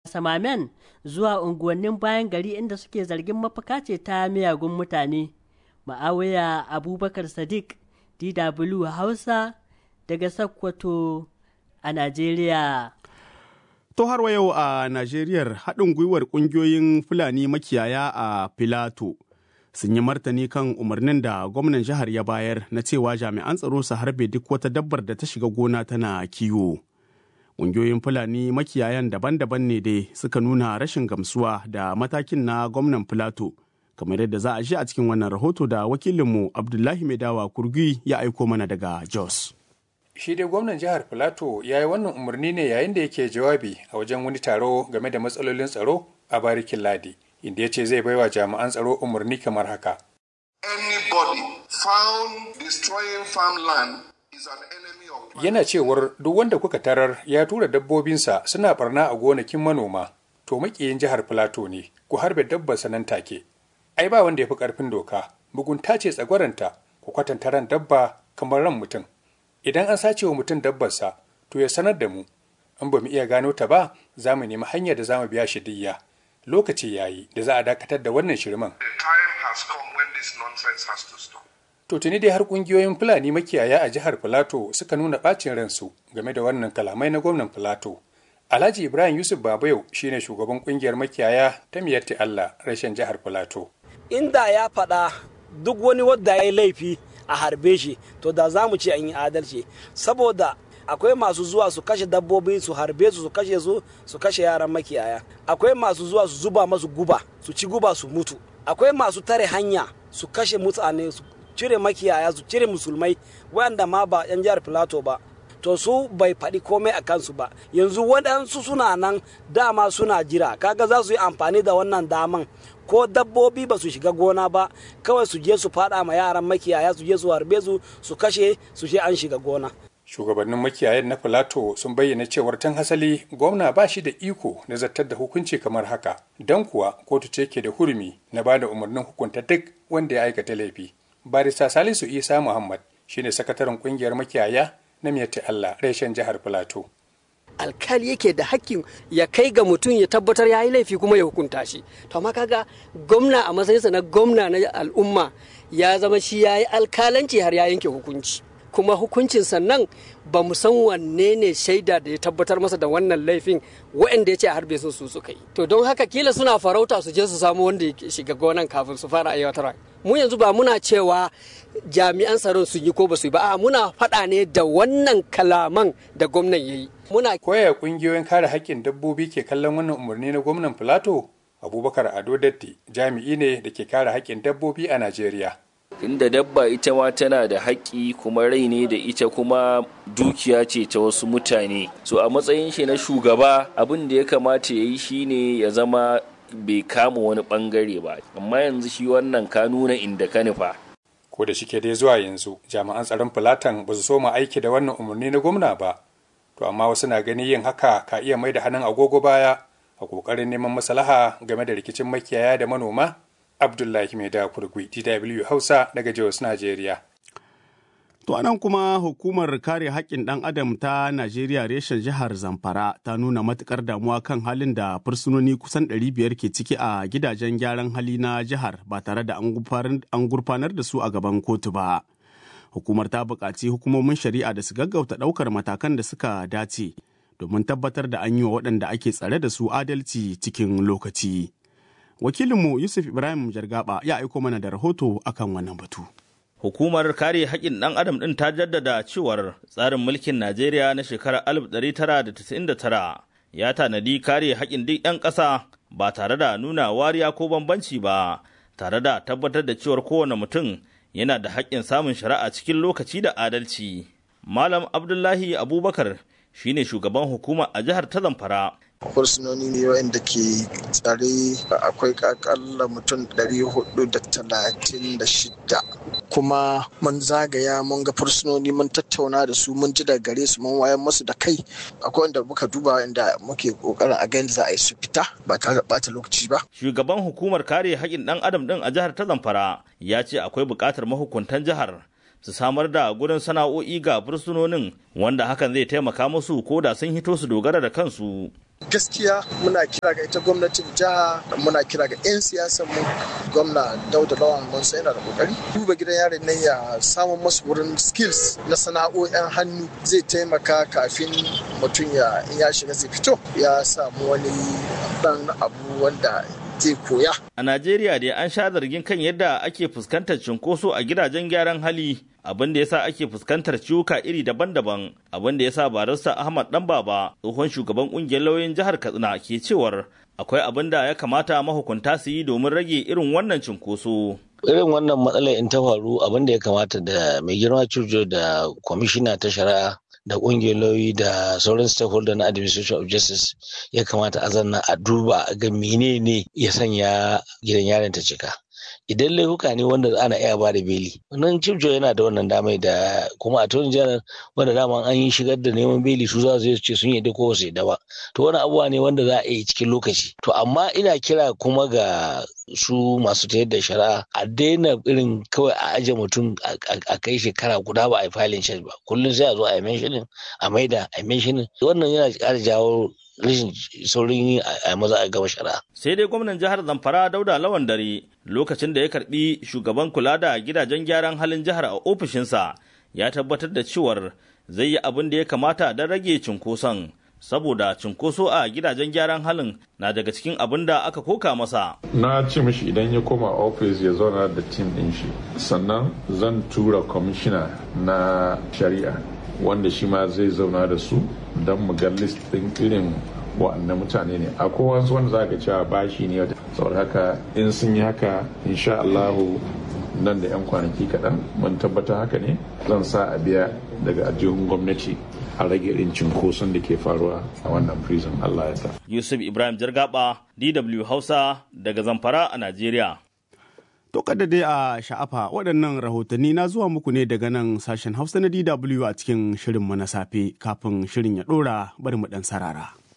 samamen zuwa unguwannin bayan gari inda suke zargin mafaka ce ta miyagun mutane ma'awaya abubakar sadiq dw hausa daga sakkwato a najeriya To har wa yau a Najeriyar haɗin gwiwar ƙungiyoyin Fulani makiyaya a Filato sun yi martani kan umarnin da gwamnan jihar ya bayar na cewa jami'an tsaro su harbe duk wata dabbar da ta shiga gona tana kiwo. Ƙungiyoyin Fulani makiyayan daban-daban ne dai suka nuna rashin gamsuwa da matakin na gwamnan Filato kamar yadda za a ji a cikin wannan rahoto da wakilinmu Abdullahi Maidawa Kurgi ya aiko mana daga Jos. shi dai gwamnan jihar filato ya yi wannan umarni ne yayin da yake jawabi a wajen wani taro game da matsalolin tsaro a barikin ladi inda ya ce zai baiwa jami'an tsaro umarni kamar haka Anybody found destroying farmland is an enemy of yana cewar duk wanda kuka tarar ya tura dabbobinsa suna barna a gonakin manoma to makiyin jihar filato ne ku harbe dabbar nan take ai ba wanda ya fi karfin doka mugunta ce tsagwaranta ku kwatanta ran dabba kamar ran mutum idan an sace wa mutum dabbarsa to ya sanar da mu in ba mu iya gano ta ba za mu nemi hanyar da za mu biya shi diyya lokaci ya yi da za a dakatar da wannan shirman The time has come when this nonsense has to stop. to tuni dai har kungiyoyin fulani makiyaya a jihar filato suka nuna bacin ransu game da wannan kalamai na gwamnan filato alhaji ibrahim yusuf babayau shine shugaban kungiyar makiyaya ta miyatti allah rashin jihar filato inda ya faɗa duk wani wadda ya yi laifi a harbe shi to da za mu ce an yi adalci saboda akwai masu zuwa su kashe dabbobi su harbe su su kashe su su kashe yaran makiyaya akwai masu zuwa su zuba masu guba su ci guba su mutu akwai masu tare hanya su kashe mutane su cire makiyaya su cire musulmai wanda ma ba yan jihar filato ba to su bai faɗi komai a kansu ba yanzu waɗansu suna nan dama suna jira kaga za su yi amfani da wannan daman ko dabbobi ba su shiga gona ba kawai su je su faɗa ma yaran makiyaya su je su harbe su su kashe su je an shiga gona shugabannin makiyayan na filato sun bayyana cewar tan hasali gwamna ba shi da iko na zartar da hukunci kamar haka don kuwa kotu ce ke da hurumi na ba da umarnin hukunta duk wanda ya aikata laifi barista salisu isa muhammad shine sakataren kungiyar makiyaya na miyatti allah reshen jihar filato alkali yake da hakkin ya kai ga mutum ya tabbatar ya yi laifi kuma ya hukunta shi to amma kaga gwamna a matsayinsa na gwamna na al'umma ya zama shi ya yi alkalanci har ya yanke hukunci kuma hukuncin sannan ba mu san wanne ne shaida da ya tabbatar masa da wannan laifin waɗanda ya ce a harbe su su suka yi to don haka kila suna farauta su je su samu wanda ya shiga gonan kafin su fara aiwatar mu yanzu ba muna cewa jami'an tsaron sun yi ko ba su yi ba a muna faɗa ne da wannan kalaman da gwamnan ya yi muna koya kungiyoyin kare haƙƙin dabbobi ke kallon wannan umarni na gwamnan filato abubakar ado datti jami'i ne da ke kare haƙƙin dabbobi a najeriya inda dabba ita ma tana da haƙƙi kuma rai ne da ita kuma dukiya ce ta wasu mutane so a matsayin shi na shugaba abin da ya kamata ya yi shine ya zama bai kama wani bangare ba amma yanzu shi wannan ka nuna inda ka nufa ko da shike dai zuwa yanzu jami'an tsaron filatan ba su soma aiki da wannan umarni na gwamna ba to amma wasu na gani yin haka ka iya mai da hannun agogo baya a kokarin neman maslaha game da rikicin makiyaya da manoma abdullahi mai da kurgui dw hausa daga jos najeriya To anan kuma hukumar kare haƙƙin ɗan adam ta Najeriya reshen jihar Zamfara ta nuna matuƙar damuwa kan halin da fursunoni kusan 500 ke ciki a gidajen gyaran hali na jihar ba tare da an gurfanar da su a gaban kotu ba. Hukumar ta buƙaci hukumomin shari'a da su gaggauta ɗaukar matakan da suka dace domin tabbatar da an yi wa waɗanda ake tsare da su adalci cikin lokaci. Wakilinmu Yusuf Ibrahim Jargaba ya aiko mana da rahoto akan wannan batu. Hukumar kare haƙƙin ɗan adam ɗin ta jaddada cewar tsarin mulkin Najeriya na shekarar 1999 ya tanadi kare haƙƙin duk 'yan ƙasa ba tare da nuna wariya ko bambanci ba, tare da tabbatar da cewar kowane mutum yana da haƙƙin samun shari'a cikin lokaci da adalci. Malam Abdullahi Abubakar shine shugaban hukuma a jihar ta Zamfara fursunoni ne wanda ke tsare akwai kakalla mutum 436 kuma mun zagaya mun ga fursunoni mun tattauna da su mun ji da gare su mun wayan musu da kai akwai wanda muka duba inda muke kokarin a gani za a yi su fita ba tare da bata lokaci ba shugaban hukumar kare haƙƙin ɗan adam ɗin a jihar ta zamfara ya ce akwai buƙatar mahukuntan jihar su samar da gurin sana'o'i ga fursunonin wanda hakan zai taimaka musu ko da sun hito su dogara da kansu gaskiya muna kira ga ita gwamnatin jiha muna kira ga 'yan siyasan mu gwamna dauda lawan mun sai yana da kokari duba gidan yarin nan ya samu masu wurin skills na sana'o'in hannu zai taimaka kafin mutum ya in ya shiga zai fito ya samu wani dan abu wanda zai koya. A Najeriya dai an sha zargin kan yadda ake fuskantar cunkoso a gidajen gyaran hali abin da yasa ake fuskantar ciwuka iri daban-daban abin da yasa barista Ahmad Dan Baba tsohon shugaban kungiyar lauyoyin jihar Katsina ke cewar akwai abin da ya kamata mahukunta su yi domin rage irin wannan cunkoso. irin wannan matsalar in ta faru abin da ya kamata da mai girma curjo da kwamishina ta shari'a da ƙungiyar lauyi da sauran stakeholder na administration of justice ya kamata a zanna a duba a ga menene ya sanya gidan yaron ta cika idan laifuka ne wanda ana iya ba da beli wannan chief yana da wannan damai da kuma attorney general wanda dama an yi shigar da neman beli su za su ce sun yadda ko su yadda ba to wani abubuwa ne wanda za a yi cikin lokaci to amma ina kira kuma ga su masu tayar da shari'a a daina irin kawai a aje mutum a kai shekara guda ba a yi filin charge ba kullum sai a zo a yi mentioning a maida a yi mentioning wannan yana ƙara jawo rashin saurin yi a maza a gama shari'a. Sai dai gwamnan jihar Zamfara Dauda Lawan Dare lokacin da ya karbi shugaban kula da gidajen gyaran halin jihar a ofishinsa ya tabbatar da cewar zai yi abin da ya kamata don rage cunkoson. Saboda cunkoso a gidajen gyaran halin na daga cikin abin da aka koka masa. Na ce mishi idan ya koma ofis ya zauna da tim ɗin shi. Sannan zan tura kwamishina na shari'a wanda shi ma zai zauna da su don mu ga list ɗin irin wa'annan mutane ne akwai wasu wanda za ka cewa bashi ne saboda haka in sun yi haka insha Allahu nan da 'yan kwanaki kaɗan mun tabbata haka ne zan sa a biya daga ajihun gwamnati a rage irin cinkoson da ke faruwa a wannan prison Allah ya ta. Yusuf Ibrahim Jargaba DW Hausa daga Zamfara a Najeriya. To kada dai a sha'afa waɗannan rahotanni na zuwa muku ne daga nan sashen Hausa na DW a cikin shirinmu na safe kafin shirin ya ɗora bari mu ɗan sarara.